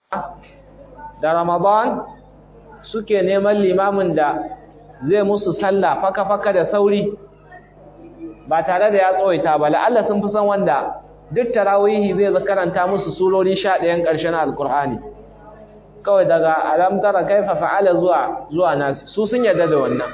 da Ramadan suke neman limamin da zai musu sallah faka-faka da sauri ba tare da ya tsawaita ba la'alla sun fi san wanda duk tarawihi zai karanta musu surori 11 ƙarshen alkur'ani kawai daga alam tara kaifa fa'ala zuwa zuwa nasi su sun yarda da wannan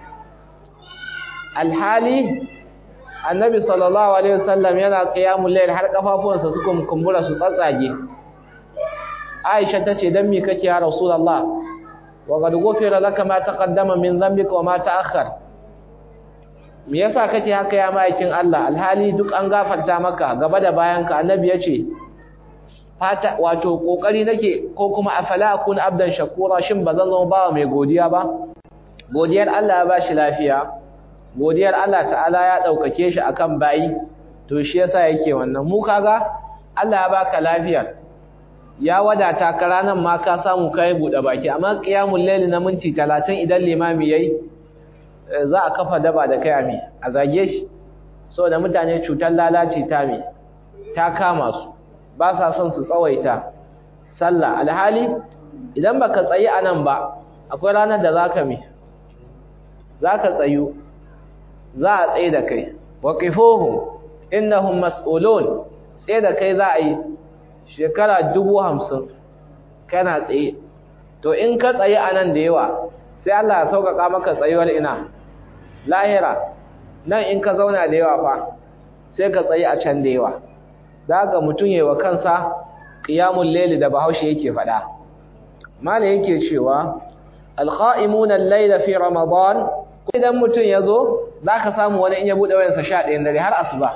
alhali annabi sallallahu alaihi wasallam yana qiyamul layl har kafafuwansa suka kumbura su tsatsage Aisha tace dan me kake ya Rasulullah wa qad ghufira laka ma taqaddama min dhanbika wa ma ta'akhkhar me yasa kake haka ya maikin Allah alhali duk an gafarta maka gaba da bayanka annabi yace fata wato kokari nake ko kuma afala akun abdan shakura shin bazan zama bawa mai godiya ba godiyar Allah ya bashi lafiya godiyar Allah ta'ala ya daukake shi akan bayi to shi yasa yake wannan mu kaga Allah ya baka lafiya ya wadata ka ranan ma ka samu kai bude baki amma qiyamul layl na minti 30 idan limami yayi za a kafa daba da kai ami a zage shi saboda mutane cutar lalace ta me ta kama su ba sa son su tsawaita sallah alhali idan baka tsayi anan ba akwai ranar da zaka mi zaka tsayu za a tsaye da kai waqifuhum innahum mas'ulun tsaye da kai za a yi shekara dubu hamsin kana tsaye to in ka tsaye anan da yawa sai Allah ya sauƙaƙa maka tsayuwar ina lahira nan in ka zauna da yawa fa sai ka tsaye a can da yawa daga mutum yayi wa kansa qiyamul layli da bahaushe yake faɗa mala yake cewa alqa'imuna al-layla fi ramadan idan mutum yazo zaka samu wani in ya bude wayarsa 11 dare har asuba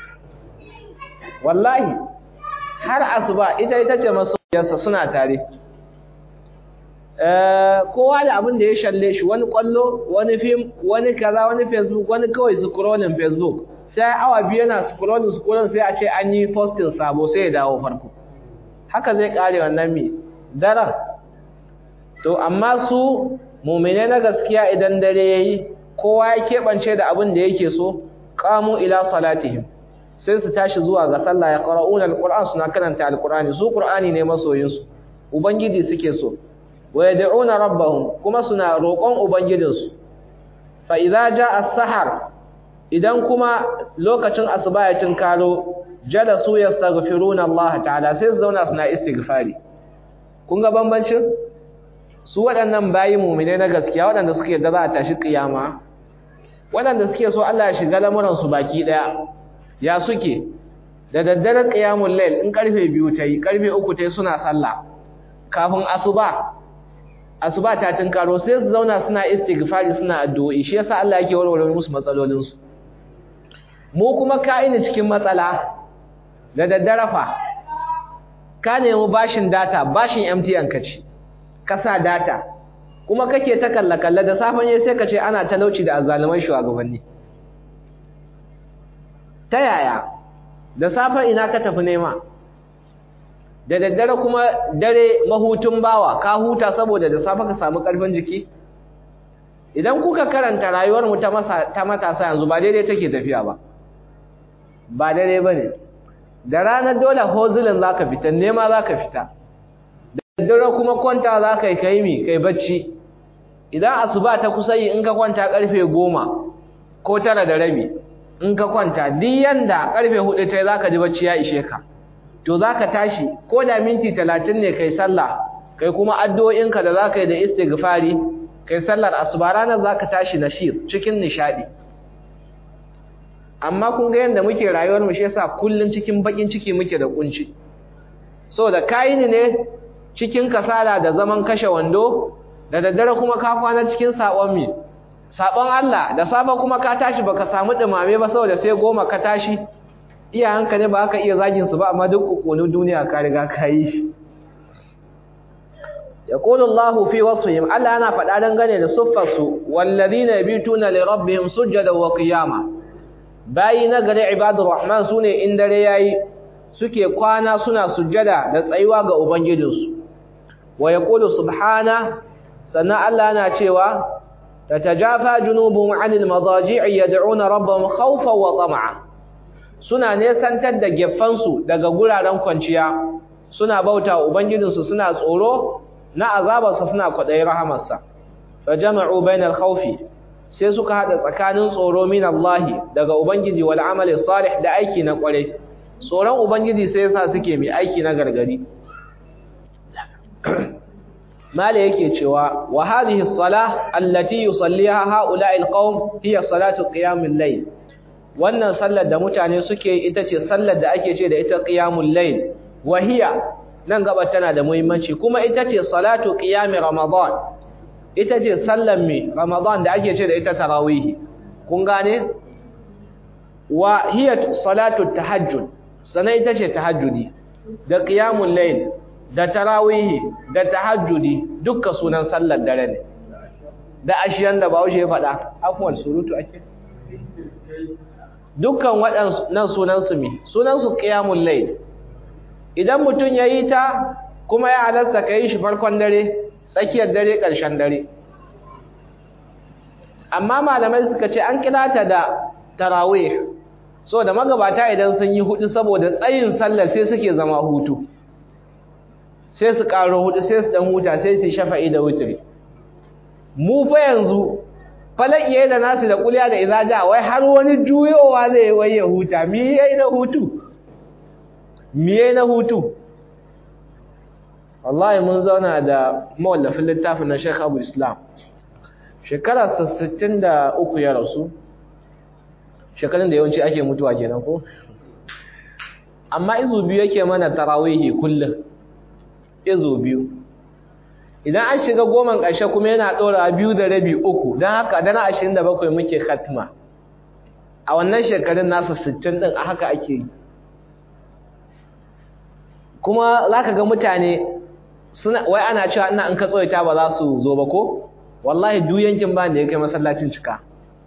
wallahi har asuba ita ita ce masoyarsa suna tare kowa da abin da ya shalle shi wani kwallo wani film wani kaza wani facebook wani kawai scrolling facebook sai awa biyu yana scrolling scrolling sai a ce an yi posting sabo sai ya dawo farko haka zai kare wannan mi daren to amma su mumine na gaskiya idan dare yayi kowa ya keɓance da abin da yake so qamu ila salatihim sai su tashi zuwa ga sallah ya qara'una alquran suna karanta alqurani su qur'ani ne masoyinsu ubangiji suke so wa yad'una rabbahum kuma suna roƙon ubangijinsu fa idza jaa as-sahar idan kuma lokacin asuba ya tinkaro jalasu yastaghfiruna Allah ta'ala sai su zauna suna istighfari kun ga bambancin su waɗannan bayi mu'mine na gaskiya waɗanda suke yadda za a tashi kiyama waɗanda suke so Allah ya shiga lamuran su baki daya ya suke da daddare qiyamul layl in karfe 2 tayi karfe 3 tayi suna sallah kafin asuba asuba ta tunkaro sai su zauna suna istighfari suna addu'o'i shi yasa Allah yake warware musu matsalolin su mu kuma ka'ini cikin matsala da daddare fa ka nemi bashin data bashin MTN ka ci ka sa data kuma kake ta kalla kalla da safan yayi sai ka ce ana talauci da azzaluman shugabanni ta yaya da safen ina ka tafi nema da daddare kuma dare mahutun bawa ka huta saboda da safe ka samu karfin jiki idan kuka karanta rayuwar mu ta masa ta matasa yanzu ba daidai take tafiya ba ba daidai bane da ranar dole hozulin zaka fita nema zaka fita da daddare kuma kwanta zaka yi kai mi kai bacci idan asuba ta kusa yi in ka kwanta karfe goma ko tara da rabi in ka kwanta duk yanda karfe hudu tai zaka ji bacci ya ishe ka to zaka tashi ko da minti 30 ne kai sallah kai kuma addu'o'inka da zaka yi da istighfari kai sallar asuba ranar zaka tashi nashir cikin nishadi amma kun ga yanda muke rayuwar mu shi yasa kullun cikin bakin ciki muke da kunci saboda kai ne cikin kasala da zaman kashe wando da daddare kuma ka kwana cikin sabon mi sabon Allah da safe kuma ka tashi baka samu dumame ba saboda sai goma ka tashi iyayenka ne ba ka iya zagin su ba amma duk kokonin duniya ka riga ka yi shi yaqulu Allahu fi wasfihim Allah yana faɗa dangane da suffar su walladhina yabituna li rabbihim sujada wa qiyama bayi na gare ibadur rahman sune in dare yayi suke kwana suna sujjada da tsayuwa ga ubangijinsu wa yaqulu subhana sannan Allah yana cewa tatajafa junubuhum 'anil madaji'i yad'una rabbahum khawfan wa tam'a suna nesantar da geffansu daga guraren kwanciya suna bauta wa ubangijinsu suna tsoro na azabarsa suna kwaɗayi rahamarsa fa jama'u bainal khawfi sai suka hada tsakanin tsoro min Allah daga ubangiji wal amali salih da aiki na kwarai tsoron ubangiji sai yasa suke mai aiki na gargari mala yake cewa wa hadhihi as-salah allati yusalliha ha'ula'i al-qaum hiya salatu qiyamul layl wannan sallar da mutane suke ita ce sallar da ake ce da ita qiyamul layl wa hiya nan gaba tana da muhimmanci kuma ita ce salatu qiyami ramadan ita ce sallar mi ramadan da ake ce da ita tarawih kun gane wa hiya salatu tahajjud sana ita ce tahajjudi da qiyamul layl da tarawih da tahajjudi dukkan sunan sallar dare ne da ashiyan da bawo ya faɗa afwan surutu ake dukkan waɗannan sunan su mi sunan su qiyamul layl idan mutum yayi ta kuma ya halarta kai shi farkon dare tsakiyar dare ƙarshen dare amma malamai suka ce an kira ta da tarawih so da magabata idan sun yi hudu saboda tsayin sallar sai suke zama hutu sai su karo hudu sai su dan huta sai su shafa'i da wutri mu fa yanzu falakiye da nasu da kuliya da izaja wai har wani juyowa zai wai ya huta me yayi na hutu me yayi na hutu wallahi mun zauna da mawallafin littafin na Sheikh Abu Islam shekara 63 ya rasu shekarun da yawanci ake mutuwa kenan ko amma izu biyu yake mana tarawihi kullum izu biyu idan an shiga goman ƙarshe kuma yana ɗora biyu da rabi uku don haka dana ashirin da bakwai muke khatma a wannan shekarun nasa sittin ɗin a haka ake yi kuma za ka ga mutane suna wai ana cewa ina in ka tsoyita ba za su zo ba ko wallahi duk yankin ba da ya kai masallacin cika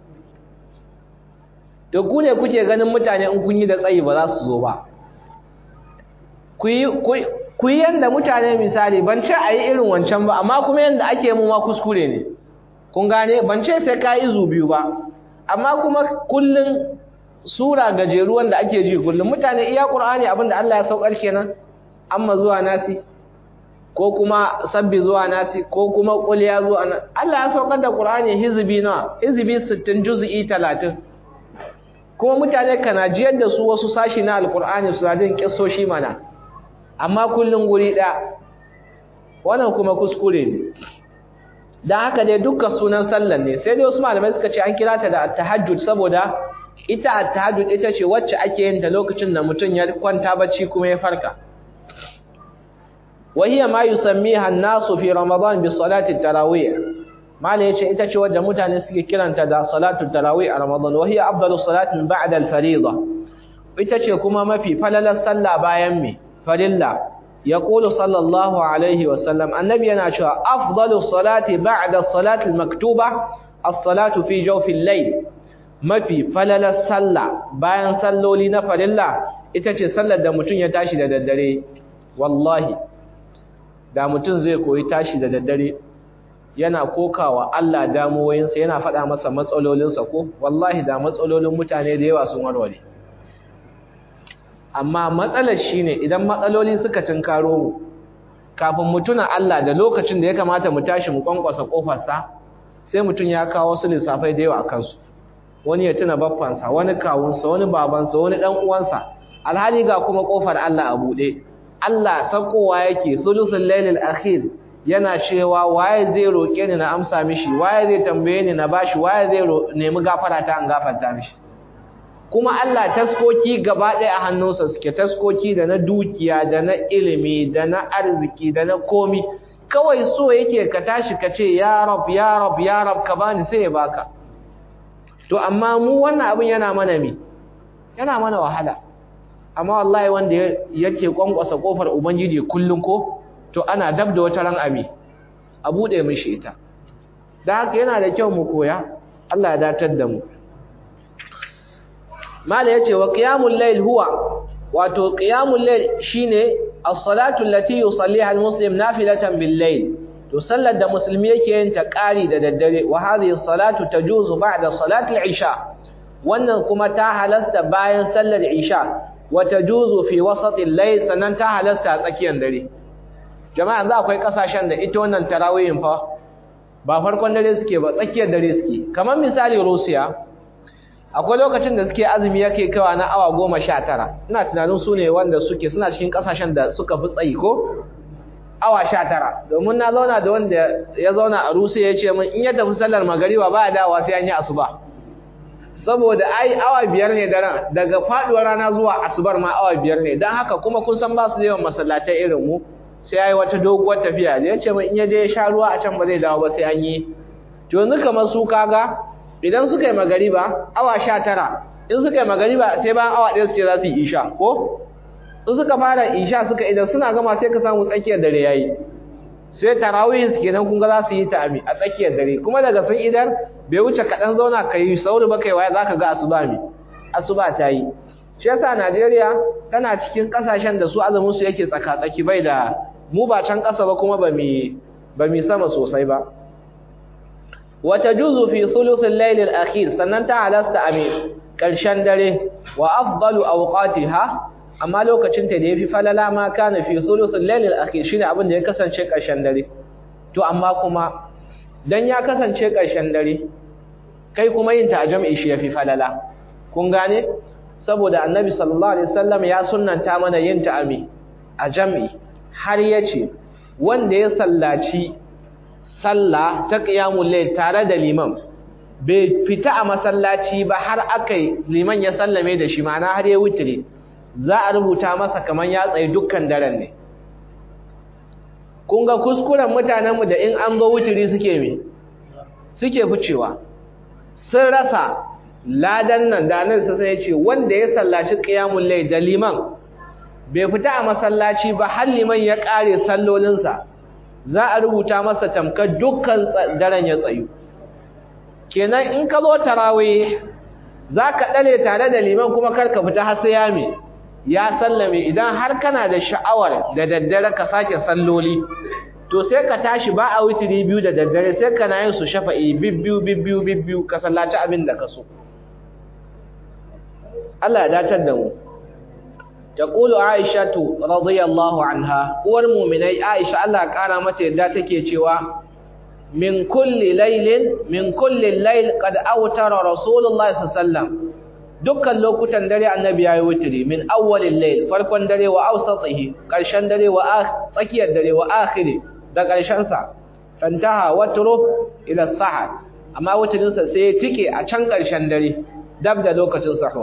to ku ne kuke ganin mutane in kun yi da tsayi ba za su zo ba ku yi yadda mutane misali ban ce a yi irin wancan ba amma kuma yadda ake mu ma kuskure ne kun gane ban ce sai ka izu biyu ba amma kuma kullum sura gajeru wanda ake ji kullum mutane iya qur'ani abinda Allah ya saukar kenan amma zuwa nasi ko kuma sabbi zuwa nasi ko kuma qul ya zuwa Allah ya saukar da qur'ani hizbi nawa hizbi 60 juz'i 30 kuma mutane kana jiyar da su wasu sashi na alqur'ani su radin kissoshi mana amma kullun guri ɗaya wannan kuma kuskure ne don haka dai dukkan sunan sallar ne sai dai wasu malamai suka ce an kira ta da tahajjud saboda ita at-tahajjud ita ce wacce ake yin ta lokacin da mutum ya kwanta bacci kuma ya farka wa hiya ma yusammiha an-nasu fi ramadan bi salati at-tarawih mala yace ita ce wadda mutane suke kiranta da salatu tarawih a ramadan wa hiya afdalu salati min ba'da al-fariida ita ce kuma mafi falalar sallah bayan me farilla yaqulu sallallahu alaihi wa sallam annabi yana cewa afdalu salati ba'da as-salati al-maktuba as-salatu fi jawfi al-layl mafi falalar sallah bayan salloli na farilla ita ce sallar da mutum ya tashi da daddare wallahi da mutum zai koyi tashi da daddare yana kokawa Allah damuwoyinsa yana faɗa masa matsalolinsa ko wallahi da matsalolin mutane da yawa sun warware amma matsalar shine idan matsaloli suka cinkaro mu kafin mu tuna Allah da lokacin da ya kamata mu tashi mu kwankwasa kofarsa sai mutum ya kawo wasu lissafai da yawa a kansu wani ya tuna baffansa wani kawunsa wani babansa wani dan uwansa alhali ga kuma kofar Allah a buɗe Allah sakowa yake sulusul lailil akhir yana cewa waye zai roke ni na amsa mishi waye zai tambaye ni na bashi waye zai nemi gafara ta an gafarta mishi kuma Allah taskoki gaba ɗaya a hannunsa suke taskoki da na dukiya da na ilimi da na arziki da na komi kawai so yake ka tashi ka ce ya rab ya rab ya rab ka bani sai ya baka to amma mu wannan abin yana mana me yana mana wahala amma wallahi wanda yake kwankwasa kofar ubangiji kullun ko to ana dab da wata ran ami a bude mishi ita da haka yana da kyau mu koya Allah ya datar da mu mala yace wa qiyamul layl huwa wato qiyamul layl shine as-salatu allati yusalliha al-muslim nafilatan bil layl to sallar da musulmi yake yin ta ƙari da daddare wa hadhihi as-salatu tajuzu ba'da salati al-isha wannan kuma ta halasta bayan sallar isha wa tajuzu fi wasatil layl sannan ta halasta a tsakiyar dare jama'a za akwai kasashen da ita wannan tarawihin fa ba farkon dare suke ba tsakiyar dare suke kamar misali Russia akwai lokacin da suke azumi yake kawa na awa goma sha tara ina tunanin su ne wanda suke suna cikin kasashen da suka fi tsayi ko awa sha tara domin na zauna da wanda ya zauna a Russia ya ce min in ya tafi sallar magariba ba ya dawowa sai an yi asuba saboda ai awa biyar ne daren daga faduwar rana zuwa asubar ma awa biyar ne don haka kuma kun san ba su da yawan masallatai irin mu sai yayi wata doguwar tafiya da yace min in ya je ya sha ruwa a can ba zai dawo ba sai an yi to yanzu kamar su kaga idan suka yi magariba awa sha tara in suka yi magariba sai bayan awa ɗaya su ce za su yi isha ko in suka fara isha suka idan suna gama sai ka samu tsakiyar dare yayi sai tarawih su kenan kun ga za su yi ta a tsakiyar dare kuma daga sun idan bai wuce kaɗan zauna ka yi sauri ba kai waye za ka ga asuba mi asuba ta yi shi yasa Najeriya tana cikin ƙasashen da su azumin su yake tsaka-tsaki bai da mu ba can ƙasa ba kuma ba mi ba mi sama sosai ba wa tajuzu fi sulusil layl al-akhir sannan ta halasta a ƙarshen dare wa afdalu awqatiha amma lokacin ta da yafi falala ma kana fi sulusul layl al-akhir shine abin da ya kasance ƙarshen dare to amma kuma dan ya kasance ƙarshen dare kai kuma yin ta a jam'i shi yafi falala kun gane saboda annabi sallallahu alaihi wasallam ya sunnanta mana yin ta ami a jam'i har yace wanda ya sallaci sallah ta qiyamul layl tare da liman bai fita a masallaci ba har akai liman ya sallame da shi ma'ana har ya wutire za a rubuta masa kaman ya tsaye dukkan daren ne kun ga kuskuren mutanenmu da in an zo wutiri suke me suke ficewa sun rasa ladan nan da nan sai ya ce wanda ya sallaci qiyamul layl da liman bai fita a masallaci ba har liman ya kare sallolinsa za a rubuta masa tamkar dukkan daren ya tsayu kenan in ka zo tarawih zaka dare tare da liman kuma kar ka fita har sai ya me ya sallame idan har kana da sha'awar da daddare ka sake salloli to sai ka tashi ba a witiri biyu da daddare sai kana yin su shafa'i bibbiyu bibbiyu bibbiyu ka sallaci abin da ka so Allah ya datar da mu taqulu aishatu radiyallahu anha uwar mu'minai aisha Allah ya kara mata yadda take cewa min kulli laylin min kulli layl qad awtara rasulullahi sallallahu alaihi wasallam dukkan lokutan dare annabi yayi witri min awwalil layl farkon dare wa awsatihi karshen dare wa tsakiyar dare wa akhiri da karshen sa fantaha watru ila sahar amma witrin sa sai ya tike a can karshen dare dab da lokacin sahur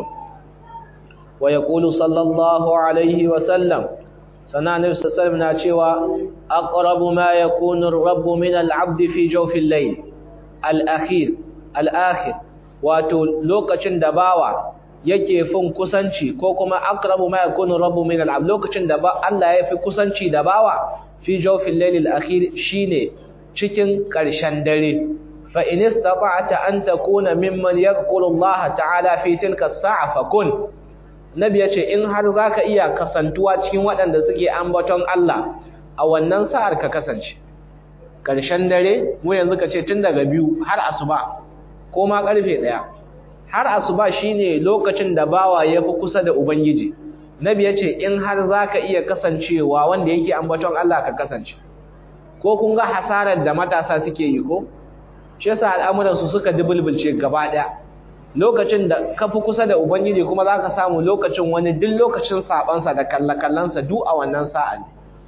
wa yaqulu sallallahu alaihi wa sallam sana nabi sallallahu na cewa aqrabu ma yakunu ar-rabbu min al-'abd fi jawfil layl al-akhir al-akhir wato lokacin da bawa yake fin kusanci ko kuma aqrabu ma yakunu rabbu min al-'abd lokacin da Allah ya fi kusanci da bawa fi jawfil layl al-akhir shine cikin ƙarshen dare fa in istata'ta an takuna mimman yadhkuru Allah ta'ala fi tilka as-sa'a fakun nabi yace in har zaka iya kasantuwa cikin waɗanda suke ambaton Allah a wannan sa'ar ka kasance ƙarshen dare mu yanzu ka ce tun daga biyu har asuba ko ma karfe ɗaya har asuba shine lokacin da bawa ya fi kusa da ubangiji nabi ya ce in har za ka iya kasancewa wanda yake ambaton Allah ka kasance ko kun ga hasarar da matasa suke yi ko shi yasa al'amuransu suka dubulbulce gaba ɗaya lokacin da ka fi kusa da ubangiji kuma za ka samu lokacin wani duk lokacin sabansa da kallakallansa duk a wannan sa'a ne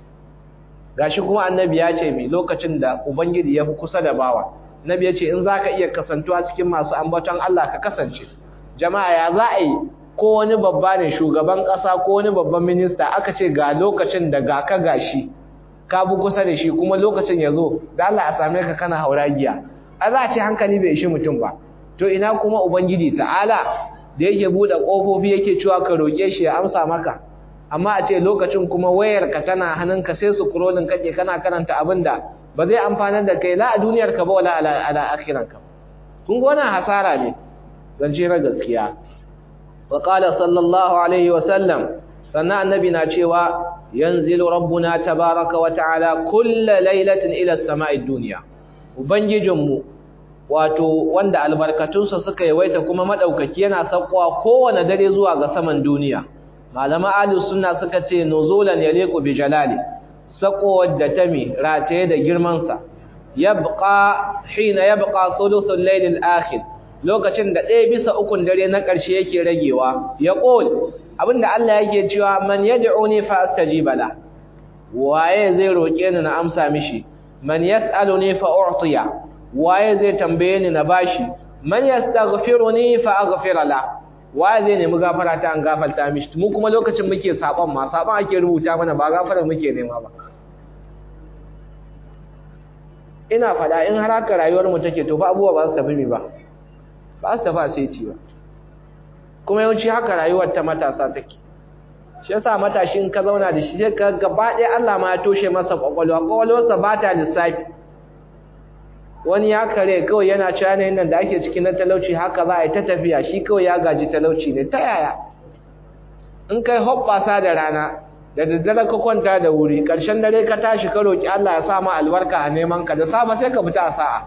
gashi kuma annabi ya ce mai lokacin da ubangiji ya fi kusa da bawa Nabi ya ce in za ka iya kasantuwa cikin masu ambaton Allah ka kasance. Jama'a ya za a yi ko wani babba ne shugaban ƙasa ko wani babban minista aka ce ga lokacin da ga ka gashi ka bi kusa da shi kuma lokacin ya zo da Allah a same ka kana hauragiya. A za a ce hankali bai ishi mutum ba. To ina kuma Ubangiji ta'ala da yake buɗe ƙofofi yake cewa ka roƙe shi ya amsa maka. Amma a ce lokacin kuma wayarka tana hannunka sai su kurolin kake kana karanta abin da ba zai amfanar da kai la a duniyar ka ba wala ala akhiran ka kun ga wannan hasara ne zance na gaskiya wa qala sallallahu alaihi wa sallam sannan annabi na cewa yanzilu rabbuna tabaraka wa ta'ala kulla lailatin ila as-sama'i dunya ubangijinmu wato wanda albarkatunsa suka yawaita kuma madaukaki yana sakkowa kowane dare zuwa ga saman duniya malama ahlus sunna suka ce nuzulan yaliqu bi jalali sako da tami rataye da girman sa yabqa hina yabqa thuluthul layl al-akhir lokacin da ɗaya bisa ukun dare na ƙarshe yake ragewa ya qul abinda Allah yake cewa man yad'uni fa astajiba la waye zai roke ni na amsa mishi man yas'aluni fa u'tiya waye zai tambaye ni na bashi man yastaghfiruni fa aghfira la waye zai nemi gafara ta an gafarta mishi mu kuma lokacin muke saban ma saban ake rubuta mana ba gafara muke nema ba ina fada in har haka rayuwar mu take to fa abubuwa ba su tafi mi ba ba su tafi sai ci ba kuma yawanci haka rayuwar ta matasa take shi yasa matashin ka zauna da shi sai ka gaba ɗaya Allah ma ya toshe masa kwakwalwa kwakwalwarsa ba ta lissafi wani ya kare kawai yana cewa yanayin nan da ake ciki na talauci haka za a yi ta tafiya shi kawai ya gaji talauci ne ta yaya in kai hoɓɓasa da rana da daddare ka kwanta da wuri ƙarshen dare ka tashi ka roƙi Allah ya sa ma albarka a neman ka da safe sai ka fita a sa'a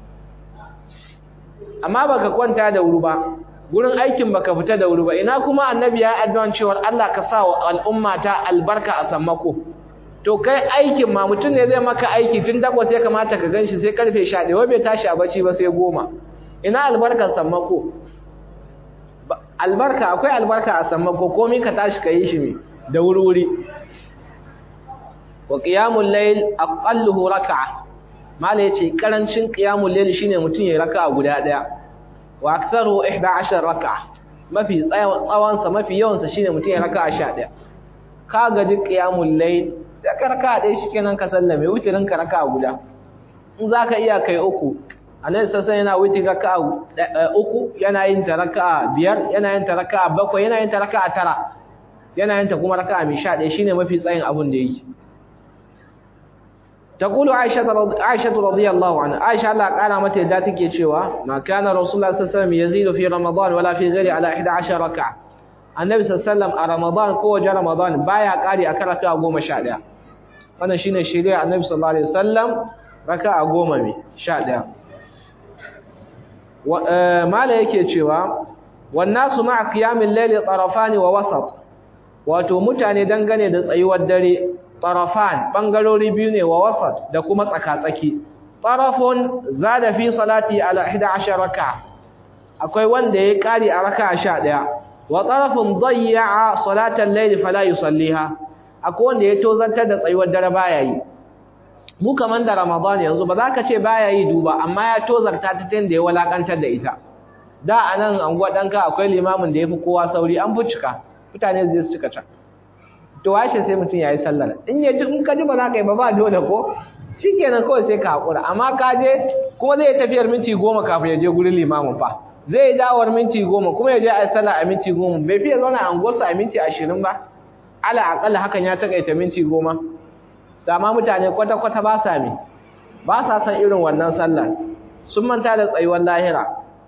amma baka kwanta da wuri ba gurin aikin baka fita da wuri ba ina kuma annabi ya addu'an cewa Allah ka sa wa al'umma ta albarka a sammako to kai aikin ma mutum ne zai maka aiki tun dako sai kamata ka ganshi sai karfe 11 wai bai tashi a bacci ba sai goma ina albarkar sammako albarka akwai albarka a sammako komai ka tashi ka yi shi me da wuri-wuri wa qiyamul layl aqalluhu rak'a mala yace karancin qiyamul layl shine mutum ya raka'a guda daya wa aktharu 11 rak'a mafi tsawon sa mafi yawan sa shine mutum ya raka'a 11 ka gaji qiyamul layl sai ka raka'a dai shikenan ka sallame wutirin ka raka'a guda in zaka iya kai uku Annabi sassan yana wuti raka'a uku yana yin ta raka'a biyar yana yin ta raka'a bakwai yana yin ta raka'a tara yana yin ta kuma raka'a mai 11 shine mafi tsayin abun da yake تقول عائشة رضي عائشة رضي الله عنها عائشة الله قال متى ذاتك cewa ما كان رسول الله صلى الله عليه وسلم يزيد في رمضان ولا في غيره على 11 ركعة النبي صلى الله عليه وسلم a Ramadan ko wajen Ramadan baya kari akan raka'a 11 wannan shine shari'a annabi sallallahu alaihi wasallam raka'a 10 ne 11 mala yake cewa wan nasu ma'a qiyamil layli tarafani wa wasat wato mutane dangane da tsayuwar dare tarafan bangarori biyu ne wa wasat da kuma tsakatsaki tarafun zada fi salati ala 11 raka akwai wanda ya kari a raka 11 wa tarafun dayya salatan layl fala yusalliha akwai wanda ya tozantar da tsayuwar dare baya yi mu kaman da ramadan yanzu ba za ka ce baya yi duba amma ya tozarta ta tunda ya walakantar da ita da anan anguwa danka akwai limamin da yafi kowa sauri an fucika mutane zai su cika can to washe sai mutum yayi sallar in ya ji in ka ji ba za ka yi ba ba dole ko shikenan kawai sai ka hakura amma ka je kuma zai tafiyar minti goma kafin ya je gurin limamin fa zai yi dawar minti goma kuma ya je a sallah a minti goma bai fiye zauna a unguwarsa a minti ashirin ba ala akalla hakan ya takaita minti goma dama mutane kwata-kwata ba sa mi ba sa san irin wannan sallar sun manta da tsayuwar lahira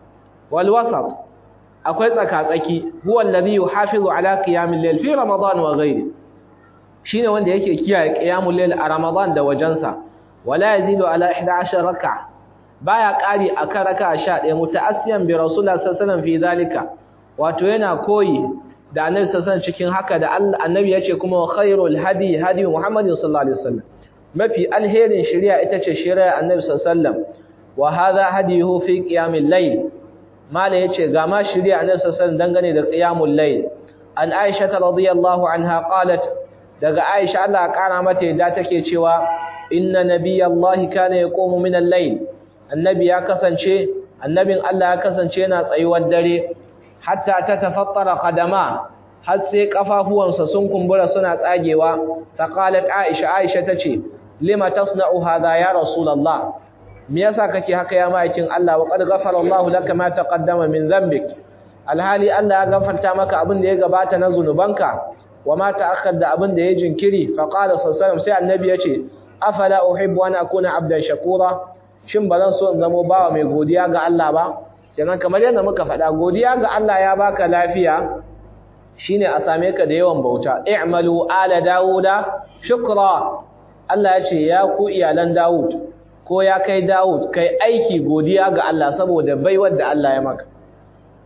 wal wasat akwai tsaka-tsaki huwa alladhi yuhafizu ala qiyamil layl fi ramadan wa ghayri shine wanda yake kiyaye qiyamul layl a ramadan da wajensa wala yazidu ala 11 rak'a baya kari akan raka'a 11 mutaassiyan bi rasulullah sallallahu alaihi wasallam fi zalika wato yana koyi da annabi sallallahu cikin haka da annabi yace kuma khairul hadi hadi muhammadin sallallahu alaihi wasallam mafi alherin shari'a ita ce shari'a annabi sallallahu alaihi wasallam wa hadha hadihu fi qiyamil layl mala yace ga ma shari'a annabi sallallahu dangane da qiyamul layl an aisha radhiyallahu anha qalat daga aisha Allah ya kara mata yadda take cewa inna nabiyallahi kana yaqumu min al-layl annabi ya kasance annabin Allah ya kasance yana tsayuwar dare hatta ta tafattara qadama har sai kafafuwansa sun kumbura suna tsagewa ta qalat aisha aisha tace lima tasna'u hadha ya rasulullah me yasa kake haka ya ma'aikin Allah wa qad ghafara Allah laka ma taqaddama min dhanbik alhali Allah ya gafarta maka abin da ya gabata na zunubanka wa ma ta'akhkhar da abin da ya jinkiri fa qala sallallahu sai annabi yace afala uhibbu an akuna abdan shakura shin bazan so in zamo bawa mai godiya ga Allah ba kenan kamar yadda muka faɗa godiya ga Allah ya baka lafiya shine a same ka da yawan bauta i'malu ala dauda shukra Allah ya ce ya ku iyalan Dawud ko ya kai Dawud kai aiki godiya ga Allah saboda baiwar da Allah ya maka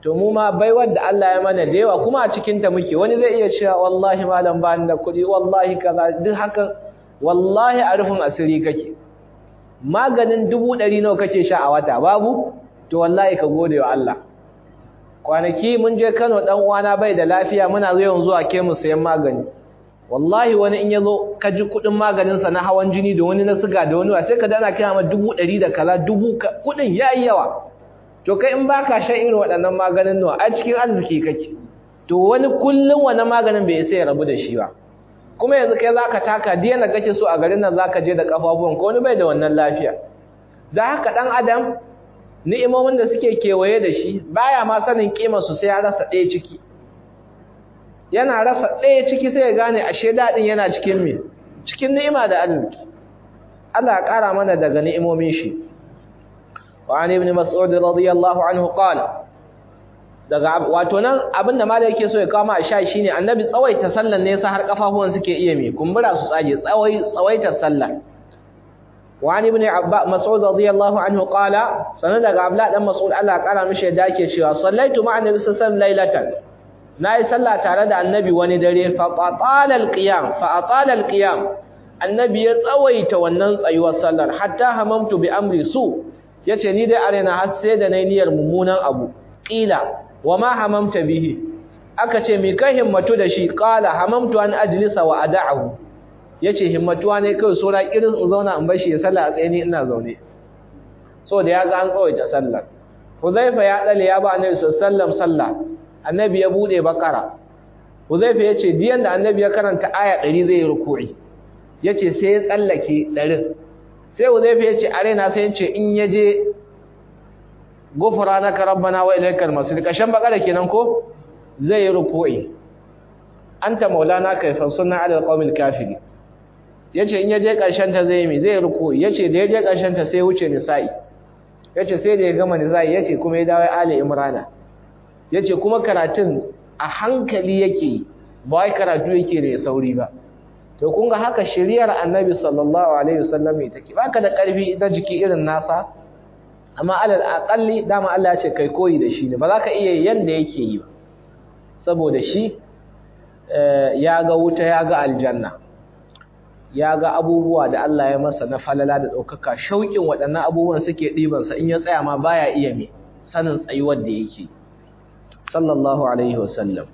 to mu ma baiwar da Allah ya mana da yawa kuma a cikin ta muke wani zai iya cewa wallahi malam ba ni da kuɗi wallahi kaza duk hakan wallahi a rufin asiri kake maganin dubu ɗari nawa kake sha a wata babu to wallahi ka gode wa Allah kwanaki mun je Kano dan uwana bai da lafiya muna yawan zuwa ke mu sayan magani wallahi wani in yazo ka ji kudin maganin sa na hawan jini da wani na siga da wani sai ka dana kira ma dubu ɗari da kaza dubu kudin yayi yawa to kai in baka shan irin waɗannan maganin nawa a cikin arziki kake to wani kullun wannan maganin bai sai ya rabu da shi ba kuma yanzu kai zaka taka diyan da kake so a garin nan zaka je da kafafuwan ko wani bai da wannan lafiya da haka dan adam ni'imomin da suke kewaye da shi baya ma sanin kimar su sai ya rasa ɗaya ciki yana rasa ɗaya ciki sai ya gane ashe daɗin yana cikin me cikin ni'ima da arziki Allah ya ƙara mana daga ni'imomin shi wa an ibn mas'ud radiyallahu anhu qala daga wato nan abinda malai yake so ya kama a sha shine annabi tsawaita sallan ne yasa har kafafuwan suke iya me kumbura su tsage tsawai tsawaita sallah وعن ابن مسعود رضي الله عنه قال سنة قبل دم مسعود الله قال مش داكي cewa صليت مع النبي صلى الله عليه وسلم ليلة nayi sallah tare da annabi wani dare fa atala alqiyam fa atala alqiyam annabi ya tsawaita wannan tsayuwar sallar hatta hamamtu bi amri su yace ni dai arena har sai da nayi niyyar mummunan abu qila wama hamamta bihi aka ce me kai himmatu da shi qala hamamtu an ajlisa wa ada'ahu yace himmatuwa ne kai sura irin in zauna in bashi ya sallah a tsaye ni ina zaune so da ya ga an tsawaita sallar Huzaifa ya dale ya ba Annabi sallallahu sallah Annabi ya bude bakara Huzaifa yace diyan da Annabi ya karanta aya 100 zai yi ruku'i yace sai ya tsallake 100 sai Huzaifa yace are na sai yace in yaje gufranaka rabbana wa ilaykal masir kashan bakara kenan ko zai yi ruku'i anta maulana kayfa sunna ala alqawmil kafirin yace in yaje karshen ta zai mi zai ruku'i yace da yaje karshen ta sai wuce nisa'i yace sai da ya gama nisa'i yace kuma ya dawo ali imrana yace kuma karatun a hankali yake ba wai karatu yake da sauri ba to kun ga haka shiriyar annabi sallallahu alaihi wasallam take baka da karfi da jiki irin nasa amma alal aqalli dama Allah ya ce kai koyi da shi ne ba za ka iya yanda yake yi ba saboda shi ya ga wuta ya ga aljanna ya ga abubuwa da Allah ya masa na falala da ɗaukaka shauƙin waɗannan abubuwan suke ɗibansa in ya tsaya ma baya iya me sanin tsayuwar da yake sallallahu alaihi wasallam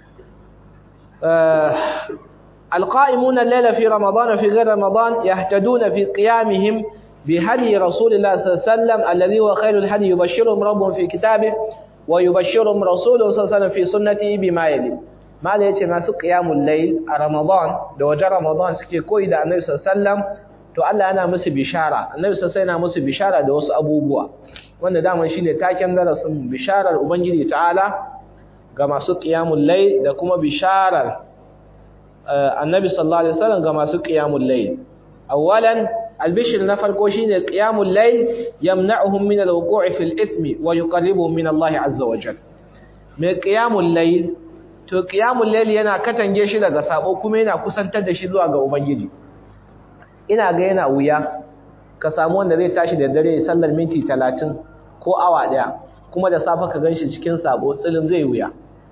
القائمون الليل في رمضان في غير رمضان يهتدون في قيامهم بهدي رسول الله صلى الله عليه وسلم الذي هو خير الهدي يبشرهم ربهم في كتابه ويبشرهم رسوله صلى الله عليه وسلم في سنته بما يلي ما da yace masu qiyamul layl a ramadan da wajen ramadan suke koyi da annabi sallallahu alaihi wasallam to Allah yana musu bishara annabi sallallahu alaihi yana musu bishara da wasu abubuwa wanda daman shine taken darasin bisharar ubangiji ta'ala ga masu qiyamul layl da kuma bisharar annabi sallallahu alaihi wasallam ga masu qiyamul layl awwalan albishir na farko shine qiyamul layl yamna'uhum min alwuqu'i fil ithmi wa yuqarribuhum min Allah azza wa jalla mai qiyamul layl to qiyamul layl yana katange shi daga sabo kuma yana kusantar da shi zuwa ga ubangiji ina ga yana wuya ka samu wanda zai tashi da dare sallar minti 30 ko awa daya kuma da safa ka ganshi cikin sabo tsilin zai wuya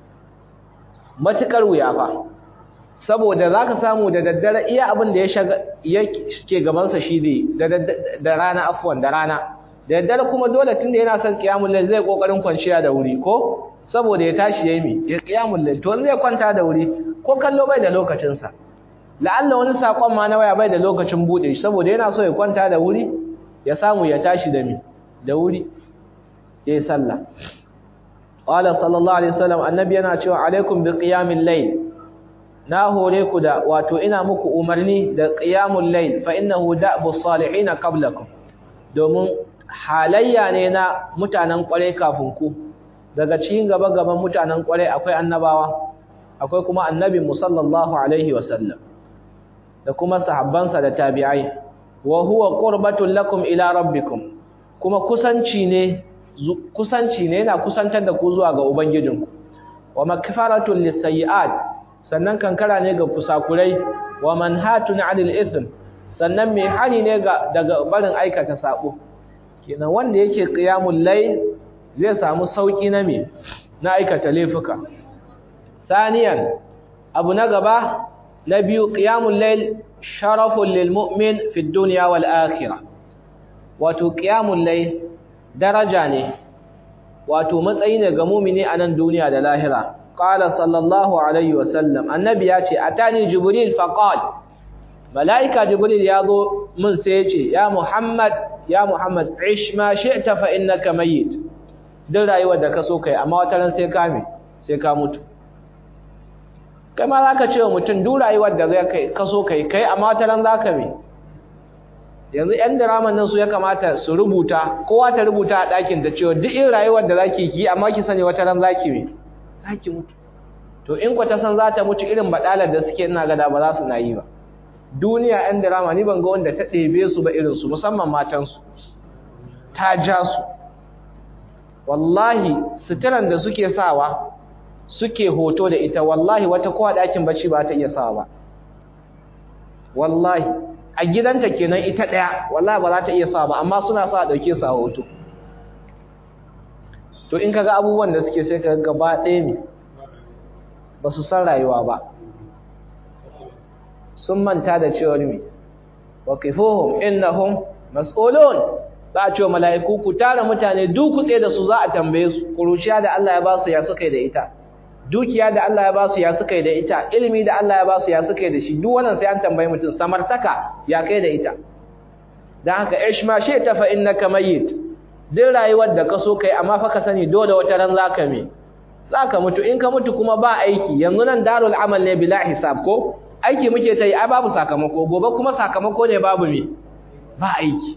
matukar wuya fa saboda za ka samu da daddare iya abin da ya ke gabansa shi ne da rana afuwan da rana da daddare kuma dole tun da yana son kiyamun lail zai kokarin kwanciya da wuri ko saboda ya tashi ya yi mi ya kiyamun lail to zai kwanta da wuri ko kallo bai da lokacinsa la'alla wani sakon ma na waya bai da lokacin buɗe shi saboda yana so ya kwanta da wuri ya samu ya tashi da mi da wuri ya yi sallah qala sallallahu alaihi wasallam annabi yana cewa alaikum bi qiyamil layl na hore ku da wato ina muku umarni da qiyamul layl fa innahu da'bus salihin qablakum domin halayya ne na mutanen kware kafin ku daga cikin gaba gaban mutanen kware akwai annabawa akwai kuma annabi musallallahu alaihi wasallam da kuma sahabbansa da tabi'ai wa huwa qurbatul lakum ila rabbikum kuma kusanci ne kusanci ne yana kusantar da ku zuwa ga ubangijinku wa makfaratul lisayiat sannan kankara ne ga kusakurai wa manhatun 'anil ithm sannan mai hani ne ga daga barin aikata sabo kenan wanda yake qiyamul layl zai samu sauki na me na aikata laifuka saniyan abu na gaba na biyu qiyamul layl sharafun lil mu'min fi dunya wal akhirah wato qiyamul layl daraja ne wato matsayi ne ga mu'mini a nan duniya da lahira qala sallallahu alaihi wasallam annabi ya ce atani jibril faqal malaika jibril ya zo mun sai ya ce ya muhammad ya muhammad ish ma shi'ta fa innaka mayyit duk rayuwar da ka so kai amma wata ran sai ka me sai ka mutu kai ma zaka ce wa mutum duk rayuwar da zai kai ka so kai kai amma wata ran zaka me yanzu yan diraman nan su ya kamata su rubuta kowa ta rubuta a ɗakin ta cewa duk irin rayuwar da zaki yi amma ki sani wata ran zaki me zaki mutu to in ku ta san za ta mutu irin badalar da suke ina gada ba za su na yi ba duniya yan dirama ni ban ga wanda ta ɗebe su ba irin su musamman matan su ta ja su wallahi suturan da suke sawa suke hoto da ita wallahi wata kowa ɗakin bacci ba ta iya sawa ba wallahi a gidanta kenan ita ɗaya wallahi ba za ta iya sawa ba amma suna sa a ɗauke su a hoto to in kaga abubuwan da suke sai ka gaba ɗaya ne ba su san rayuwa ba sun manta da cewar mi wa kifuhum innahum mas'ulun za a ce mala'iku ku tara mutane duk kutse da su za a tambaye su kuruciya da Allah ya ba su ya suka da ita dukiya da Allah ya ba su ya suka da ita ilimi da Allah ya ba su ya suka da shi duk wannan sai an tambaye mutum samartaka ya kai da ita dan haka ishma shi ta fa innaka mayyit duk rayuwar da ka so kai amma fa ka sani dole wata ran zaka me zaka mutu in ka mutu kuma ba aiki yanzu nan darul amal ne bila hisab ko aiki muke ta yi ai babu sakamako gobe kuma sakamako ne babu me ba aiki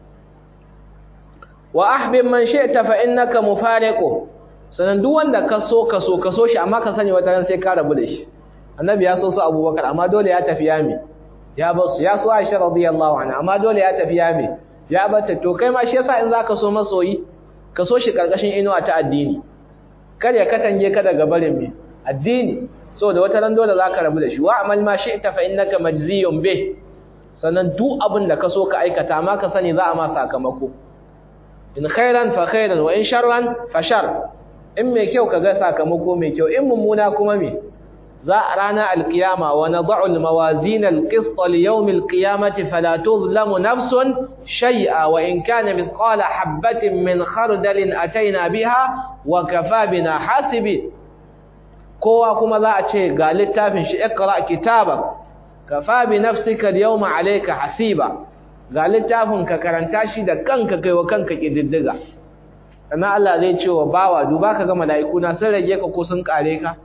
wa ahbib man shi'ta fa innaka mufariqu sanan duk wanda ka so ka so ka so shi amma ka sani wata ran sai ka rabu da shi annabi ya so su abubakar amma dole ya tafi yami ya bar su ya so aisha radiyallahu anha amma dole ya tafi yami ya bata to kai ma shi yasa in zaka so masoyi ka so shi karkashin inuwa ta addini kar ya katange ka daga barin me addini saboda wata ran dole zaka rabu da shi wa amal ma shi'ta fa innaka majziyun bih sannan duk abin da ka so ka aikata amma ka sani za a ma sakamako in khairan fa khairan wa in sharran fa shar in mai kyau kaga sakamako mai kyau in mummuna kuma me za a rana alkiyama wa nad'u almawazin alqist liyawm alqiyamati fala tuzlamu nafsun shay'a wa in kana mithqala habatin min khardalin ataina biha wa kafa bina hasibi kowa kuma za a ce ga littafin shi iqra kitabak kafa bi nafsika alyawma alayka hasiba ga littafin ka karanta shi da kanka kai wa kanka kididdiga sannan Allah zai ce wa bawa duba ka ga mala'iku na sun rage ka ko sun kare ka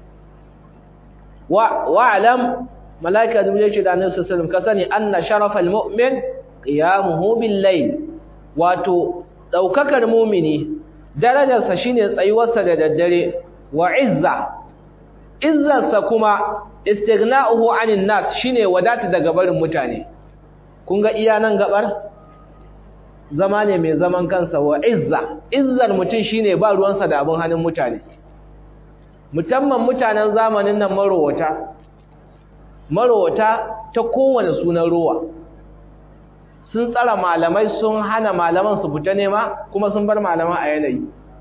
wa wa'lam mala'ika jibril ce da annabi sallallahu ka sani anna sharafal mu'min qiyamuhu bil layl wato daukakar mu'mini darajarsa shine tsayuwarsa da daddare wa izza izzarsa kuma istighna'uhu 'anil nas shine wadata daga barin mutane kun ga iya nan gabar zama ne mai zaman kansa wa izza izzar mutum shine ba ruwansa da abin hannun mutane musamman mutanen zamanin nan marowata marowata ta kowane sunan ruwa sun tsara malamai sun hana malaman su fita nema kuma sun bar malaman a yanayi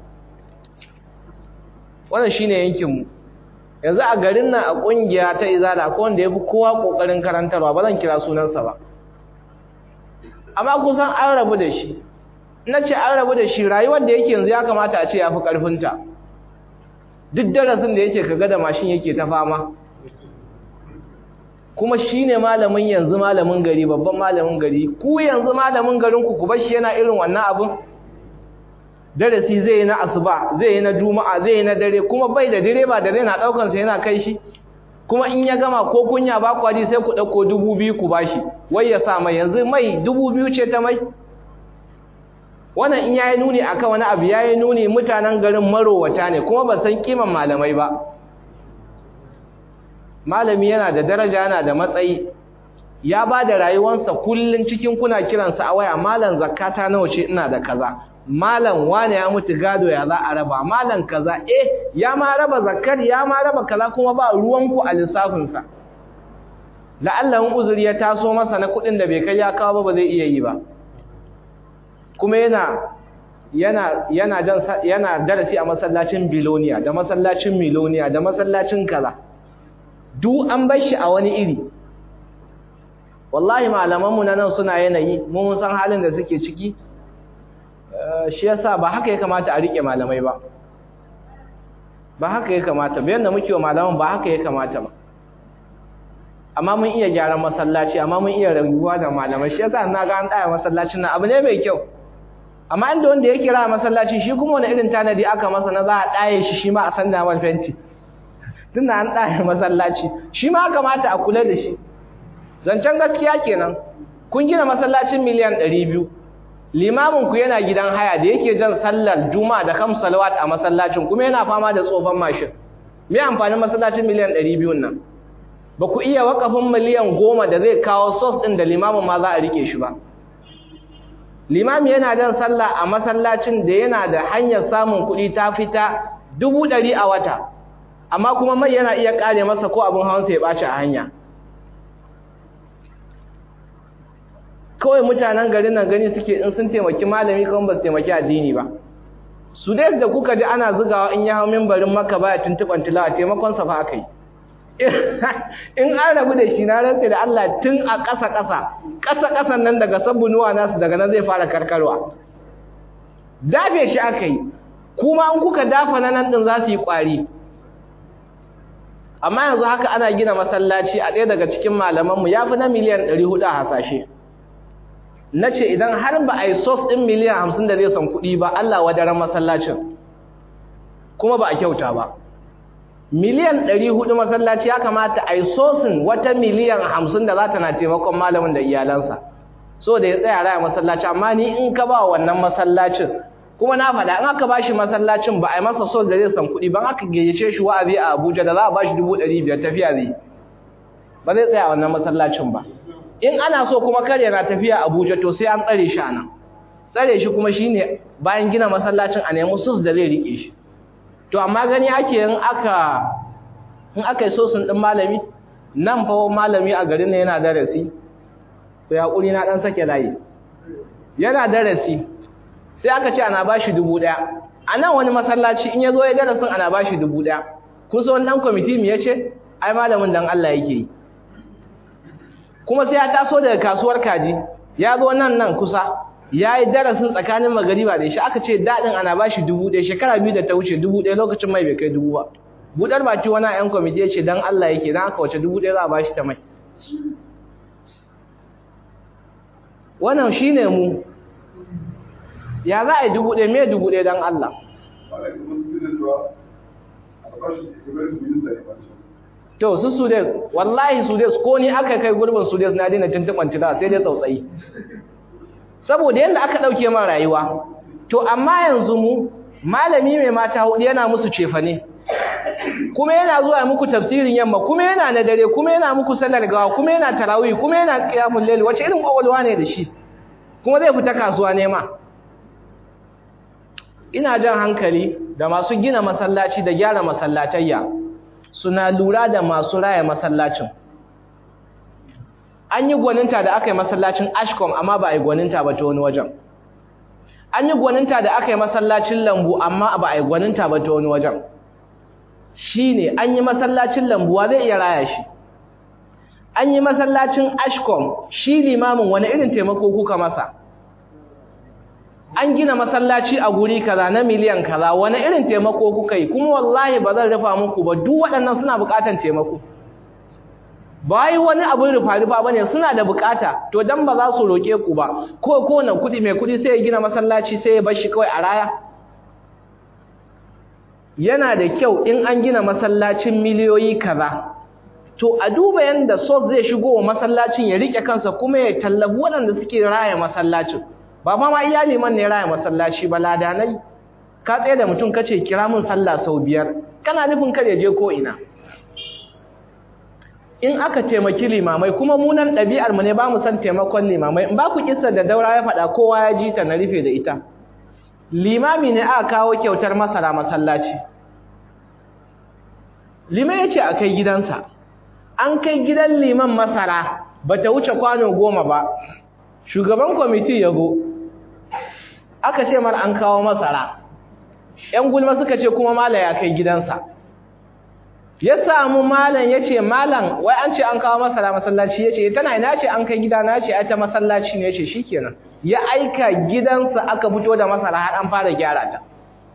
wannan shine yankinmu yanzu a garin nan a kungiya ta izala akwai wanda ya fi kowa kokarin karantarwa ba zan kira sunansa ba amma kusan an rabu da shi na ce an rabu da shi rayuwar da yake yanzu ya kamata a ce ya fi ƙarfinta duk darasin da yake kaga da mashin yake ta fama kuma shi ne malamin yanzu malamin gari babban malamin gari ku yanzu malamin garinku ku bar shi yana irin wannan abin darasi zai yi na asuba zai yi na juma'a zai yi na dare kuma bai da direba da zai na ɗaukansa yana kai shi kuma in ya gama ko kunya ba ku sai ku ɗauko dubu biyu ku bashi wai ya sa mai yanzu mai dubu biyu ce ta mai wannan in yayi nuni akan wani abu yayi nuni mutanen garin marowata ne kuma ba san kiman malamai ba malami yana da daraja yana da matsayi ya ba da rayuwarsa kullun cikin kuna kiransa a waya malam zakata nawa ce ina da kaza malam wane ya mutu gado ya za a raba malam kaza eh ya ma raba zakar ya ma raba kaza kuma ba ruwanku a lissafinsa la'allan uzuri ya taso masa na kuɗin da bai kai ya kawo ba ba zai iya yi ba kuma yana yana yana jan yana darasi a masallacin biloniya da masallacin miloniya da masallacin kaza duk an bar shi a wani iri wallahi malamanmu na nan suna yanayi mu mun san halin da suke ciki shi yasa ba haka ya kamata a rike malamai ba ba haka ya kamata bayan da muke wa malaman ba haka ya kamata ba amma mun iya gyaran masallaci amma mun iya rayuwa da malamai shi yasa na ga an tsaya masallacin nan abu ne mai kyau amma inda wanda ya kira masallaci shi kuma wani irin tanadi aka masa na za a ɗaye shi shi ma a sanda man fenti tunda an ɗaye masallaci shi ma kamata a kula da shi zancen gaskiya kenan kun gina masallacin miliyan ɗari biyu limamin ku yana gidan haya da yake jan sallar juma'a da kam salawat a masallacin kuma yana fama da tsofan mashin me amfanin masallacin miliyan ɗari biyun nan ba ku iya wakafin miliyan goma da zai kawo sos ɗin da limamin ma za a rike shi ba limami yana jan sallah a masallacin da yana da hanyar samun kuɗi ta fita dubu ɗari a wata amma kuma mai yana iya ƙare masa ko abin hawansa ya ɓaci a hanya kawai mutanen garin nan gani suke in sun taimaki malami kawai ba su taimaki addini ba su dai da kuka ji ana zugawa in ya hau mimbarin maka baya tuntuɓan tilawa taimakon sa fa aka yi in an rabu da shi na rantse da Allah tun a ƙasa ƙasa ƙasa ƙasan nan daga sabbunuwa nasu daga nan zai fara karkarwa dafe shi aka yi kuma in kuka dafa na nan din za su yi ƙwari amma yanzu haka ana gina masallaci a ɗaya daga cikin malamanmu ya fi na miliyan ɗari hudu a hasashe na ce idan har ba a yi sos ɗin miliyan hamsin da zai san kuɗi ba Allah wadaran masallacin kuma ba a kyauta ba miliyan ɗari hudu masallaci ya kamata a yi sosin wata miliyan hamsin da za ta na taimakon malamin da iyalansa so da ya tsaya raya masallaci amma ni in ka ba wannan masallacin kuma na faɗa in aka ba shi masallacin ba a yi masa sos da zai san kuɗi ba aka gayyace shi wa'azi a Abuja da za a ba shi dubu ɗari biyar tafiya zai ba zai tsaya wannan masallacin ba in ana so kuma kar yana tafiya Abuja to sai an tsare shi anan tsare shi kuma shine bayan gina masallacin a nemi sus da zai rike shi to amma gani ake in aka in aka yi sosin din malami nan fa malami a garin nan yana darasi to yakuri na dan sake layi yana darasi sai aka ce ana bashi dubu ɗaya a nan wani masallaci in ya zo ya darasin ana bashi dubu ɗaya kun san wannan kwamiti me yace ai malamin dan Allah yake yi kuma sai ya taso daga kasuwar kaji ya zo nan nan kusa ya yi darasin tsakanin magariba da shi aka ce daɗin ana ba shi dubu ɗaya shekara biyu da ta wuce dubu ɗaya lokacin mai bai kai dubu ba buɗar baki wani yan kwamiti ya ce don Allah yake don aka wace dubu ɗaya za a ba shi ta mai wannan shi ne mu ya za a yi dubu ɗaya me dubu ɗaya don Allah to su sudes wallahi sudes ko ni aka kai gurbin sudes na daina tuntuɓan tila sai dai tsautsayi saboda yadda aka ɗauke man rayuwa to amma yanzu mu malami mai mata hudu yana musu cefane kuma yana zuwa muku tafsirin yamma kuma yana na dare kuma yana muku sallar gawa kuma yana tarawih kuma yana qiyamul layl wace irin kwakwalwa ne da shi kuma zai fita kasuwa nema ina jan hankali da masu gina masallaci da gyara masallatayya suna lura da masu raya masallacin an yi gwaninta da aka yi masallacin ashkom amma ba a yi gwaninta ba ta wani wajen an yi gwaninta da aka yi masallacin lambu amma ba a yi gwaninta ba ta wani wajen shi ne an yi masallacin lambuwa zai iya raya shi an yi masallacin ashkom shi limamin wani irin taimako kuka masa an gina masallaci a guri kaza na miliyan kaza wani irin taimako kuka yi kuma wallahi ba zan rufa muku ba duk waɗannan suna buƙatar taimako ba yi wani abin rufa-rufa ba ne suna da buƙata to dan ba za su roƙe ku ba ko kowane kuɗi mai kuɗi sai ya gina masallaci sai ya bar shi kawai a raya yana da kyau in an gina masallacin miliyoyi kaza to a duba yanda sos zai shigo wa masallacin ya rike kansa kuma ya tallabi waɗanda suke raya masallacin ba fa ma iya liman ne raya masallaci ba ladanai ka tsaye da mutum kace kira mun sallah sau biyar kana nufin kar ya je ko ina in aka taimaki limamai kuma mu nan ɗabi'ar mu ne ba mu san taimakon limamai in ba ku kissa da daura ya faɗa kowa ya ji ta na rufe da ita limami ne aka kawo kyautar masara masallaci liman ya ce a kai gidansa an kai gidan liman masara ba ta wuce kwano goma ba shugaban kwamiti ya go aka ce mar an kawo masara ‘yan gulma suka ce kuma malam ya kai gidansa ya samu malam ya ce malam wai an ce an kawo masara masallaci ya ce tana ina ce an kai gida na ce ai ta masallaci ne ya ce shi kenan ya aika gidansa aka fito da masara har an fara gyara ta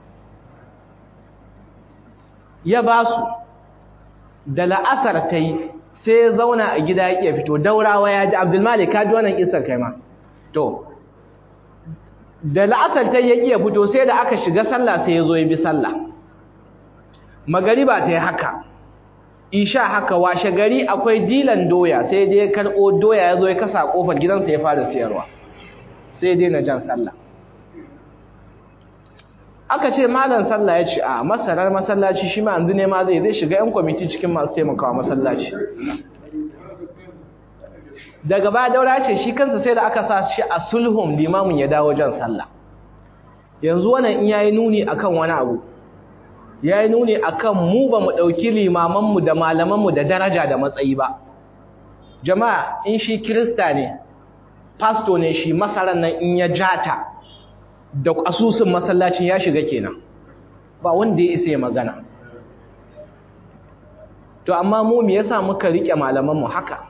ya ba su da la'asar ta yi sai ya zauna a gida ya iya fito daurawa ya ji abdulmalik ka ji wannan kisar kai ma to da la'asar ta ya iya fito sai da aka shiga sallah sai ya zo ya bi sallah magariba ta yi haka isha haka washe gari akwai dilan doya sai dai ya karɓo doya ya zo ya kasa ƙofar gidansa ya fara siyarwa sai dai na jan sallah aka ce malam sallah ya ce a masarar masallaci shi ma yanzu ne ma zai zai shiga 'yan kwamiti cikin masu taimakawa masallaci daga baya daura ce shi kansa sai da aka sa shi a sulhun limamin ya dawo jan sallah yanzu wannan in yayi nuni akan wani abu yayi nuni akan mu ba mu dauki limaman mu da malaman mu da daraja da matsayi ba jama'a in shi kirista ne pastor ne shi masaran nan in ya jata da asusun masallacin ya shiga kenan ba wanda ya isa ya magana to amma mu me yasa muka rike malaman mu haka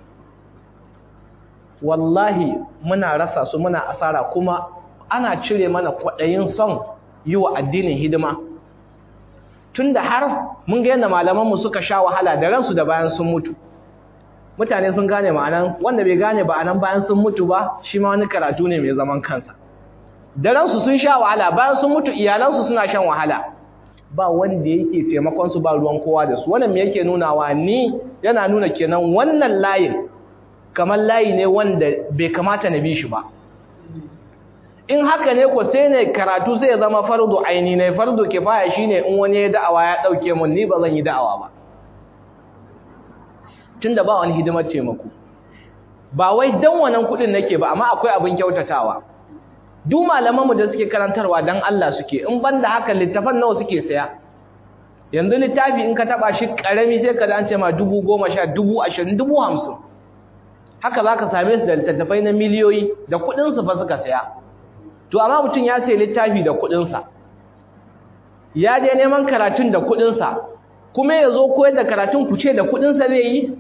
wallahi muna rasa su muna asara kuma ana cire mana kwaɗayin son yi wa addinin hidima tunda har mun ga yadda malamanmu suka sha wahala da ransu da bayan sun mutu mutane sun gane ma'anan wanda bai gane ba anan bayan sun mutu ba shi ma wani karatu ne mai zaman kansa da ransu sun sha wahala bayan sun mutu iyalansu suna shan wahala ba wanda yake taimakon su ba ruwan kowa da su wannan me yake nunawa ni yana nuna kenan wannan layin kamar layi ne wanda bai kamata na bi shi ba in haka ne ko sai ne karatu sai ya zama fardu aini ne fardu kifaya shine in wani ya da'awa ya dauke mun ni ba zan yi da'awa ba tunda ba wani hidimar taimako ba wai dan wannan kudin nake ba amma akwai abin kyautatawa duk malaman mu da suke karantarwa dan Allah suke in banda haka littafan nawa suke saya yanzu littafi in ka taba shi karami sai ka dace ma dubu goma sha dubu ashirin dubu hamsin haka za ka same su da littattafai na miliyoyi da kuɗinsu fa suka saya to amma mutum ya sayi littafi da kuɗinsa ya je neman karatun da kuɗinsa kuma ya zo koyar da karatun ku ce da kuɗinsa zai yi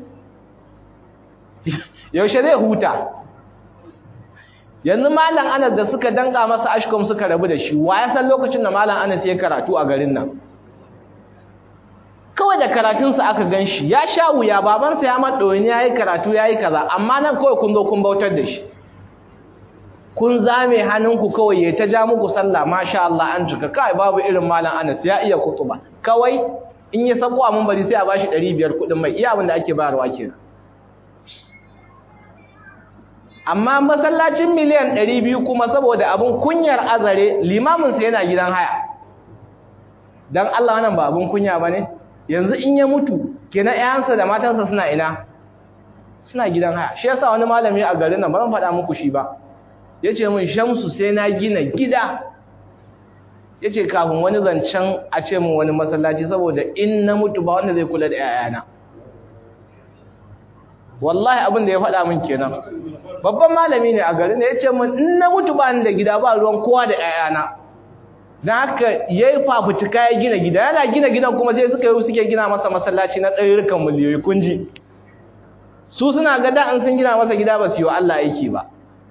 yaushe zai huta yanzu malam anas da suka danka masa ashkom suka rabu da shi wa ya san lokacin da malam anas ya karatu a garin nan kawai da karatunsa aka gan shi ya sha wuya babansa ya maɗoyin ya yi karatu ya yi kaza amma nan kawai kun zo kun bautar da shi kun zame hannunku kawai ya ta ja muku sallah masha Allah an cika kai babu irin malam Anas ya iya kutuba kawai in ya sako a bari sai a bashi 500 kuɗin mai iya abin da ake bayarwa kenan amma masallacin miliyan 200 kuma saboda abun kunyar azare limamin sa yana gidan haya dan Allah wannan ba abun kunya bane yanzu in ya mutu kenan ƴaƴansa da matansa suna ina suna gidan haya shi yasa wani malami a garin nan ba zan faɗa muku shi ba yace min Shamsu sai na gina gida yace kafin wani zancen a ce min wani masallaci saboda in na mutu ba wanda zai kula da ƴaƴana wallahi abin da ya faɗa min kenan babban malami ne a garin ne yace min in na mutu ba ni da gida ba ruwan kowa da ƴaƴana dan haka yayi fafutuka ya gina gida yana gina gidan kuma sai suka yi suke gina masa masallaci na ɗarurukan miliyoyi kunji su suna ga da an sun gina masa gida ba su yi wa Allah aiki ba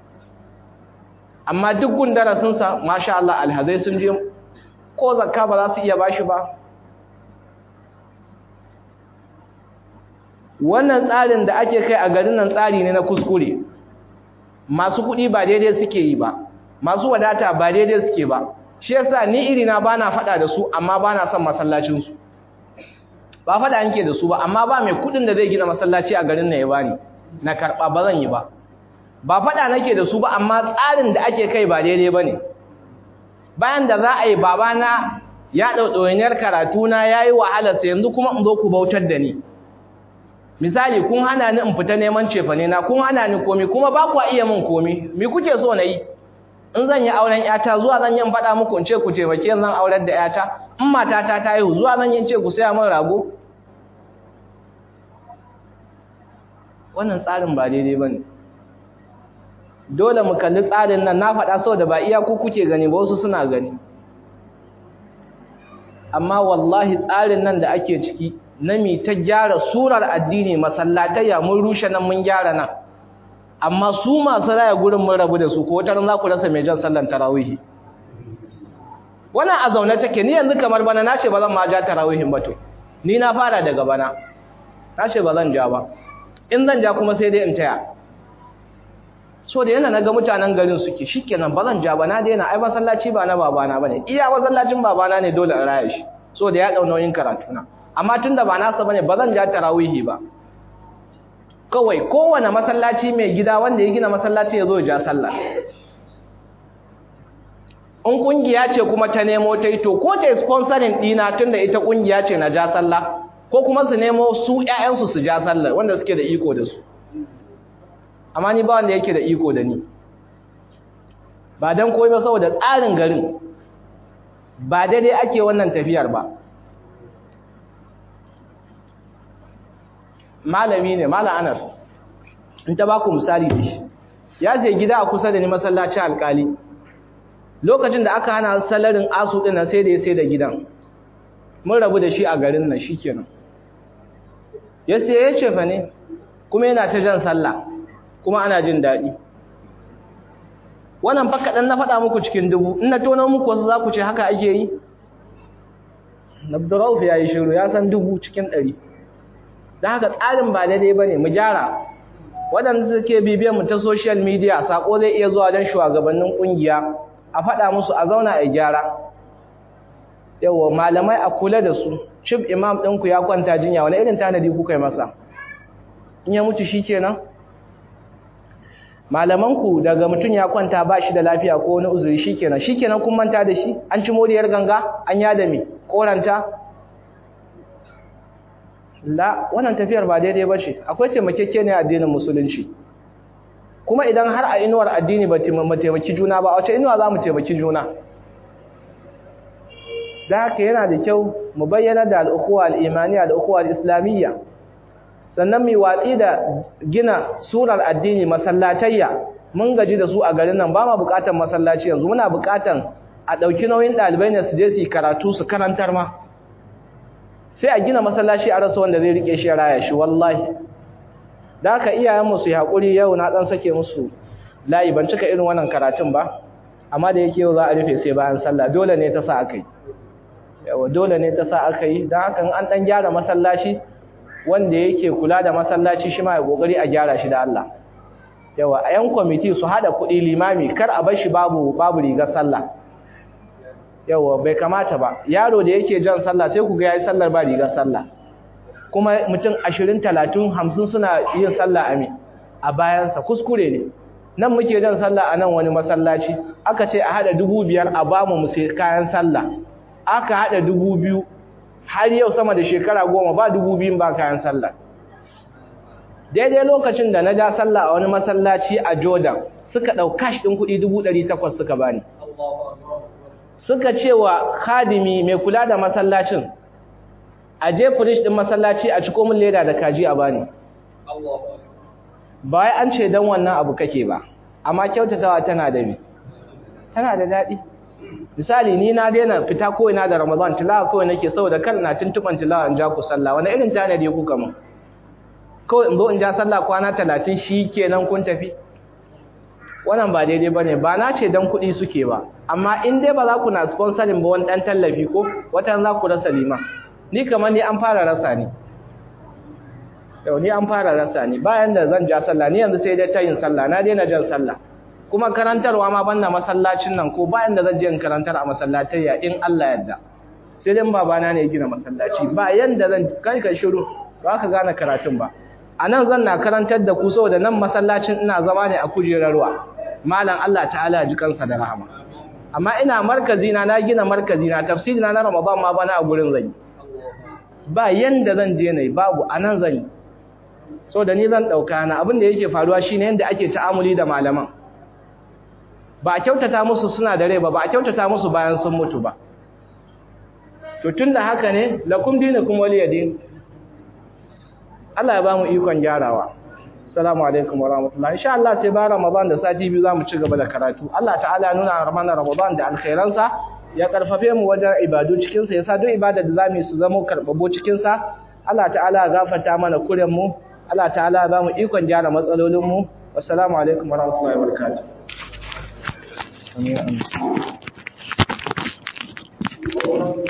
amma duk gun darasinsa masha Allah alhazai sun je ko zakka ba za su iya bashi ba wannan tsarin da ake kai a garin nan tsari ne na kuskure masu kuɗi ba daidai suke yi ba masu wadata ba daidai suke ba shi yasa ni irina bana faɗa da su amma bana son masallacinsu ba faɗa yanke da su ba amma ba mai kuɗin da zai gina masallaci a garin nan ya bani na karɓa ba zan yi ba ba faɗa nake da su ba amma tsarin da ake kai ba daidai ba ne bayan da za a yi babana ya ɗauɗauniyar karatuna ya yi wahalarsa yanzu kuma in zo ku bautar da ni misali kun hana ni in fita neman cefane na kun hana ni komi kuma ba ku iya min komi me kuke so na yi in zan yi auren yata zuwa zan yi in faɗa muku in ce ku taimake zan aurar da yata in matata ta haihu zuwa zan yi in ce ku saya min rago wannan tsarin ba daidai ba ne dole mu kalli tsarin nan na faɗa sau da ba iya ku kuke gani ba wasu suna gani amma wallahi tsarin nan da ake ciki na mi ta gyara surar addini masallatayya mun rushe nan mun gyara nan amma su masu raya gurin mun rabu da su ko wata ran za ku rasa mai jan sallan tarawihi wannan a zaune take ni yanzu kamar bana na ce ba zan ma ja tarawihin ba to ni na fara daga bana na ce ba zan ja ba in zan ja kuma sai dai in taya so da yana naga mutanen garin suke shikenan ba zan ja ba na daina ai masallaci ba na babana bane iya masallacin babana ne dole in raya shi so da ya dau nauyin karatuna amma tunda ba nasa bane ba zan ja tarawihi ba kawai kowane masallaci mai gida wanda ya gina masallaci ya zo ya ja sallah in kungiya ce kuma ta nemo ta yi to ko ta sponsoring dina tunda ita kungiya ce na ja sallah ko kuma su nemo su ƴaƴansu su ja sallah wanda suke da iko da su amma ni ba wanda yake da iko da ni ba dan koyi ba saboda tsarin garin ba daidai ake wannan tafiyar ba malami ne malam Anas in ta baku misali da shi ya je gida a kusa da ni masallacin alkali lokacin da aka hana salarin asu din nan sai da ya sai da gidan mun rabu da shi a garin nan shikenan ya sai ya ce fa ne kuma yana ta jan sallah kuma ana jin daɗi wannan fa kaɗan na faɗa muku cikin dubu in na tono muku wasu za ku ce haka ake yi Abdurrauf ya yi shiru ya san dubu cikin ɗari da haka tsarin ba daidai ba ne mu gyara waɗanda suke bibiyan mu ta social media sako zai iya zuwa don shugabannin ƙungiya a faɗa musu a zauna a gyara yawa malamai a kula da su cif imam ɗinku ya kwanta jinya wani irin tanadi kuka yi masa in ya mutu shi kenan malamanku daga mutum ya kwanta ba shi da lafiya ko wani uzuri shi kenan shi kenan kun manta da shi an ci moriyar ganga an yada me koranta la wannan tafiyar ba daidai ba ce akwai taimakeke ne addinin musulunci kuma idan har a inuwar addini ba mu taimaki juna ba wace inuwa za mu taimaki juna da haka yana da kyau mu bayyana da al'ukuwa al'imaniya da al'ukuwa al'islamiyya sannan mai watsi da gina surar addini masallatayya mun gaji da su a garin nan ba ma buƙatar masallaci yanzu muna buƙatar a ɗauki nauyin ɗalibai ne su je su yi karatu su karantar ma sai a gina masallaci a rasa wanda zai rike shi ya raya shi wallahi da haka iyayenmu su yi haƙuri yau na ɗan sake musu layi ban cika irin wannan karatun ba amma da yake yau za a rufe sai bayan sallah dole ne ta sa aka yi yawa dole ne ta sa aka yi don haka an ɗan gyara masallaci wanda yake kula da masallaci shi ma ya ƙoƙari a gyara shi da Allah yawa a yan kwamiti su haɗa kuɗi limami kar a bar shi babu babu rigar sallah yawa bai kamata ba yaro da yake jan sallah sai ku ga yayi sallar ba rigar sallah kuma mutum 20 30 50 suna yin sallah a me a bayansa kuskure ne nan muke jan sallah a nan wani masallaci aka ce a hada dubu biyar a bamu mu sai kayan sallah aka hada dubu biyu har yau sama da shekara goma ba dubu biyun ba kayan sallah daidai lokacin da na ja sallah a wani masallaci a jordan suka ɗau cash ɗin kuɗi dubu ɗari takwas suka bani suka ce wa khadimi mai kula da masallacin a je firish ɗin masallaci a ciko min leda da kaji a bani ba wai an ce dan wannan abu kake ba amma kyautatawa tana da bi tana da daɗi misali ni na daina fita ko ina da ramadan tilawa kawai nake saboda kan na tuntuban tilawa in ja ku sallah wani irin tanadi kuka mun kawai in zo in ja sallah kwana talatin shi kenan kun tafi wannan ba daidai bane ba na ce dan kuɗi suke ba amma in dai ba za ku na sponsorin ba wani ɗan tallafi ko wata za ku rasa lima ni kamar ni an fara rasa ni yau ni an fara rasa ni bayan da zan ja sallah ni yanzu sai dai ta yin sallah na daina jan sallah kuma karantarwa ma banna masallacin nan ko bayan da zan je in karantar a masallatayya in Allah yadda sai dai babana ne ya gina masallaci ba yanda zan kai ka shiru ba ka gane karatun ba a nan zan na karantar da ku saboda nan masallacin ina zama ne a kujerar ruwa malam Allah ta'ala ya ji kansa da rahama amma ina markazi na na gina markazi na tafsiri na na Ramadan ma bana a gurin zan yi ba yanda zan je ne babu anan zan yi so da ni zan dauka na abin da yake faruwa shine yanda ake ta'amuli da malaman ba a kyautata musu suna da rai ba ba a kyautata musu bayan sun mutu ba to tunda haka ne lakum dinukum waliyadin Allah ya ba mu ikon gyarawa assalamu alaikum wa rahmatullahi insha Allah sai ba Ramadan da sati biyu zamu ci gaba da karatu Allah ta'ala ya nuna mana Ramadan da alkhairansa ya karfafe mu wajen ibadu cikin sa yasa duk ibada da zamu yi su zama karbabo cikin sa Allah ta'ala ya gafarta mana kuren mu Allah ta'ala ya ba mu ikon gyara matsalolin mu assalamu alaikum wa rahmatullahi wa barakatuh Amin.